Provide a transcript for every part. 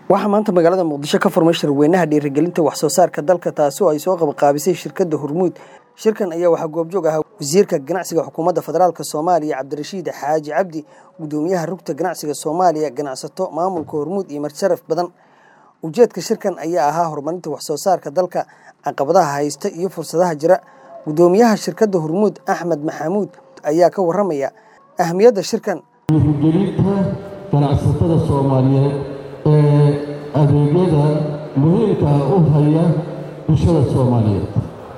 waxaa maanta magaalada muqdisho ka furmay shirweynaha dhiirigelinta wax soo saarka dalka taasi oo ay soo qabaqaabisay shirkadda hormuud shirkan ayaa waxaa goobjoog ahaa wasiirka ganacsiga xukuumadda federaalk soomaaliya cabdirashiid xaaji cabdi gudoomiyaha rugta ganacsiga soomaaliya ganacsato maamulka hormuud iyo marsharaf badan ujeedka shirkan ayaa ahaa horumarinta wax soo saarka dalka caqabadaha haysta iyo fursadaha jira gudoomiyaha shirkadda hormuud axmed maxamuud ayaa ka waramaya ahmiyadda shirkan dhiirigelinta ganacsatada soomaaliyeed ee adeegyada muhiimka ah u haya bulshada soomaaliyeed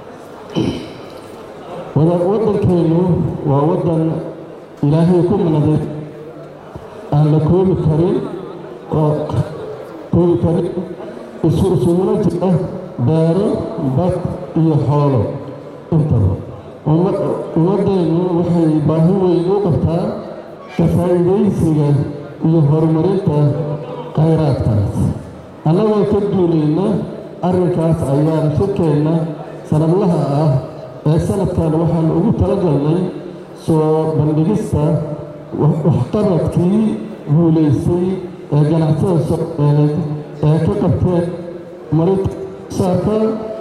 waddankeennu waa waddan ilaahay ku manaday aan la koobi karin oo koobi karin isu isuguna jira beero bad iyo xoolo intaba ummaddeennu waxay baahi weyn u qabtaa ka faa'iidaysiga iyo horumarinta khayraadkaas annagoo ka duulayna arrinkaas ayaan shirkeenna sanadlaha ah ee sanadkan waxaan ugu talagalnay soo bandhigista waxqabadkii guulaystay ee ganacsada soomaaliyeed ee ka qabteen marinta saarka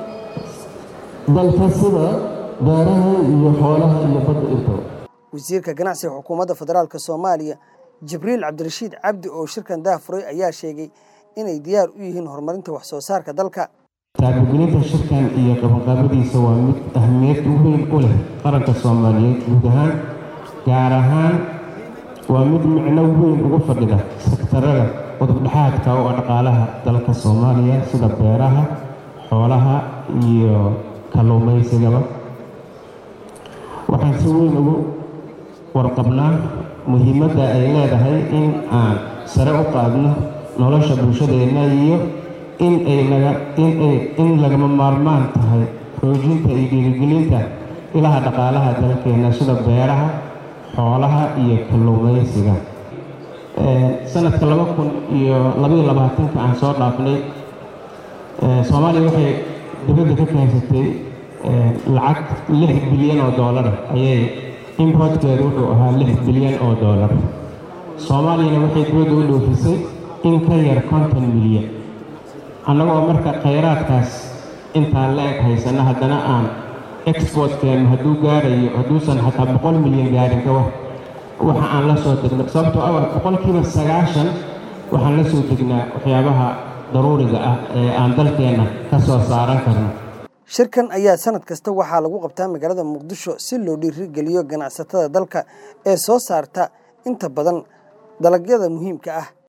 dalka sida beeraha iyo xoolaha iyo badda intaba wasiirka ganacsiga xukuumadda federaalk soomaaliya jibriil cabdirashiid cabdi oo shirkan daafuray ayaa sheegay inay diyaar u yihiin horumarinta wax soo saarka dalka taabagelinta shirkan iyo qabanqaabadiisa waa mid ahmiyad weyn u leh qaranka soomaaliyeed guud ahaan gaar ahaan waa mid micno weyn ugu fadhida sektarada udubdhexaadka oo dhaqaalaha dalka soomaaliya sida beeraha xoolaha iyo kalluumaysigaba waxaan si weyn ugu warqabnaa muhiimadda ay leedahay in aan sare u qaadno nolosha bulshadeenna iyo in ay naga in ay in lagama maarmaan tahay xoojinta iyo dhiirigelinta ilaha dhaqaalaha dalkeenna sida beeraha xoolaha iyo kalluumaysiga sanadka laba kun iyo labaiyo labaatanka aan soo dhaafnay soomaaliya waxay dibadda ka keensatay lacag lix bilyan oo doolara ayay importkeedu wuxuu ahaa lix bilyan oo doolar soomaaliyana waxay dibadda u dhoofisay in ka yar konton milyan annagoo marka khayraadkaas intaan la eg haysana haddana aan exportkeennu hadduu gaarayo hadduusan xataa boqol milyan gaarin ka war waxa aan la soo degno sababtoo ah boqolkiiba sagaashan waxaan la soo degnaa waxyaabaha daruuriga ah ee aan dalkeenna ka soo saaran karno shirkan ayaa sanad kasta waxaa lagu qabtaa magaalada muqdisho si loo dhiirigeliyo ganacsatada dalka ee soo saarta inta badan dalagyada muhiimka ah